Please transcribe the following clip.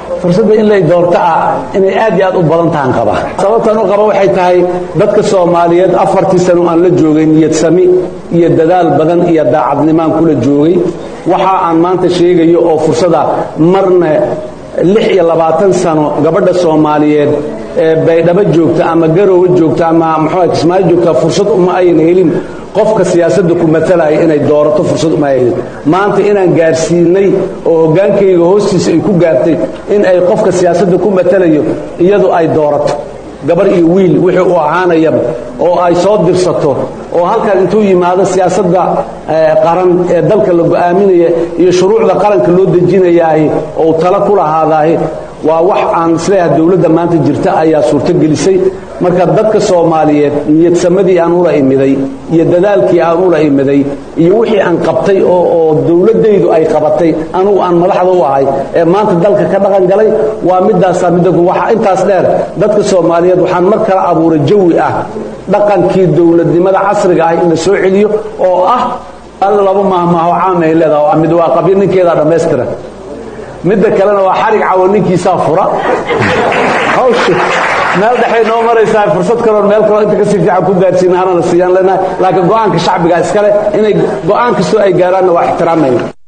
fursadda in lay doorto ah inay aad iyo aad u badan tahan qaba sababtan u qaba waxay tahay dadka soomaaliyeed afartii sano aan la joogay niyad sami iyo dadaal badan iyo daacadnimaan kula joogay waxa aan maanta sheegayo oo fursada marna lix iyo labaatan sano gabadha soomaaliyeed ee baydhabo joogta ama garowe joogta ama muxuu kismaayo joogta fursad uma ayna helin qofka siyaasadda ku matalaya inay doorato fursad uma helin maanta inaan gaarsiinay oo hoggaankayga hoostiisa ay ku gaartay in ay qofka siyaasadda ku matalayo iyadu ay doorato gabar iyo wiil wixii uu ahaanayaba oo ay soo dirsato oo halkan intuu yimaado siyaasadda qaran ee dalka la go'aaminaya iyo shuruucda qaranka loo dejinayaahi oo tala ku lahaadaahi waa wax aan isleeyahay dowladda maanta jirta ayaa suurto gelisay marka dadka soomaaliyeed niyadsamadii aan ula imiday iyo dadaalkii aan ula imiday iyo wixii aan qabtay oo dowladdaydu ay qabatay anugu aan madaxda u ahay ee maanta dalka ka dhaqan galay waa midaasaa midda waxaa intaas dheer dadka soomaaliyeed waxaan mar kala abuuray jawi ah dhaqankii dowladnimada casriga ah in la soo celiyo oo ah alla laba maahmaaho caam ay leedaha mid waa qabyo ninkeedaa dhammaystira midda kalena waa xarig cawo ninkiisaa fura hawsha meel dhexay noo maraysaa fursad kaloon meel kaloo inta kasii fiican ku gaarsiina hanana siiyaan leenahay laakiin go'aanka shacbiga iskale inay go'aan kastoo ay gaaraanna waa ixtiraamayna